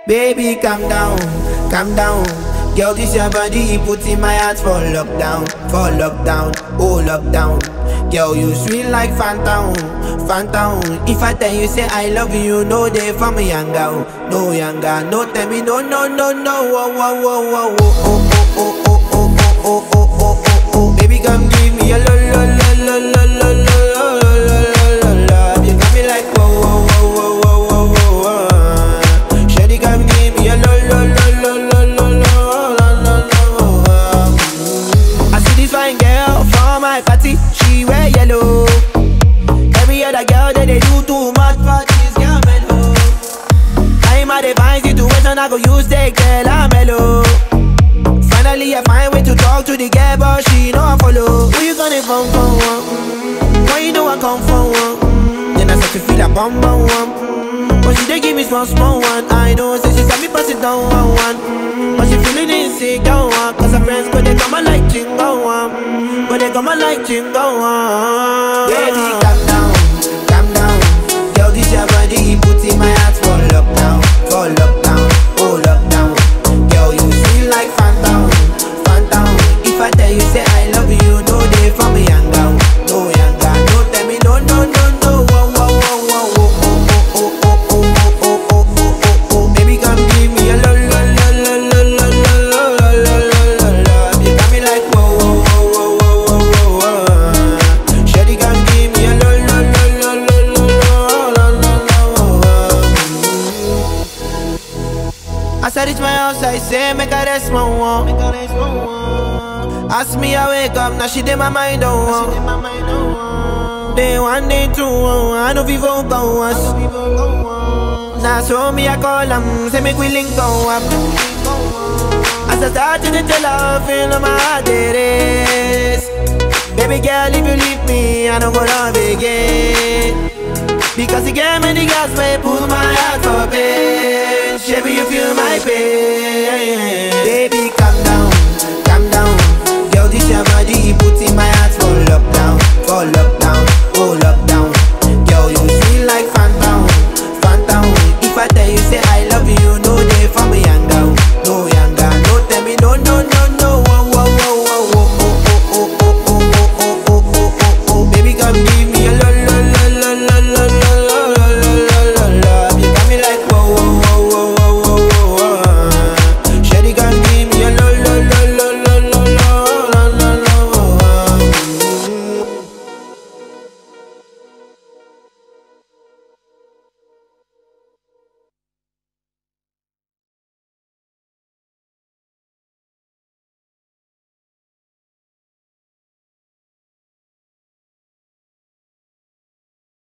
Baby, calm down, calm down. Girl, this your body, put in my heart for lockdown, for lockdown, oh lockdown. Girl, you sweet like phantom, phantom. If I tell you say I love you, no day for me younger, no younger, no tell me no, no, no, no, oh, oh, oh, oh, oh, oh, oh, oh, oh, oh, oh, oh, oh, oh, oh. Baby, come give me a lo, lo, lo, lo, lo, lo, lo, lo, lo, lo, lo. You got me like whoa, whoa, whoa, whoa, whoa, whoa, whoa. Shawty, come give me a lo, lo, lo, lo, lo, lo, lo, lo, lo, lo. I see this fine girl for my party, she wear yellow. Every other girl that they do too much for this girl mellow. I'm at a fine situation, I go use the girl I'm mellow. Finally, I find way to talk to the girl, but she know I follow. Who you gonna phone for? One? Mm, Why you know I come for one? Mm, Then I start to feel a bum bum one. Mm, But she dey give me small small one. I know, say she said me pass it down one one. Mm, But she feeling insecure one. Cause her friends go they come and like chingo one. Mm, But they come and like chingo one. Baby, calm down, calm down. Girl, this your body, put in my heart for lockdown, for lockdown, oh lockdown. Girl, you feel like phantom, phantom. If I tell you say I love you, no day for me younger, no younger. No tell me no, no, no, no. Whoa, whoa, whoa, whoa, whoa, oh, oh, oh, oh, oh, oh, oh, oh, oh, oh. Baby, come give me a lo, lo, lo, lo, lo, lo, lo, lo, lo, lo, lo, lo. You got me like whoa, whoa, whoa, whoa, whoa, whoa, whoa. Shawty, come give me a lo, lo, lo, lo, lo, lo, lo, lo, lo, lo. As I reach my house, I say, make a rest, my one. Ask me, I wake up, now she did my mind, oh, oh. Day one, day two, oh, I know people go us. Now, so me, I call them, say, make we link go up. As I start to tell her, feel on my heart it is. Baby girl, if you leave me, I don't go love again. Because you gave me the gas, may pull my heart for pain. Baby, you feel my pain. Baby, calm down, calm down. Girl, this your body, put in my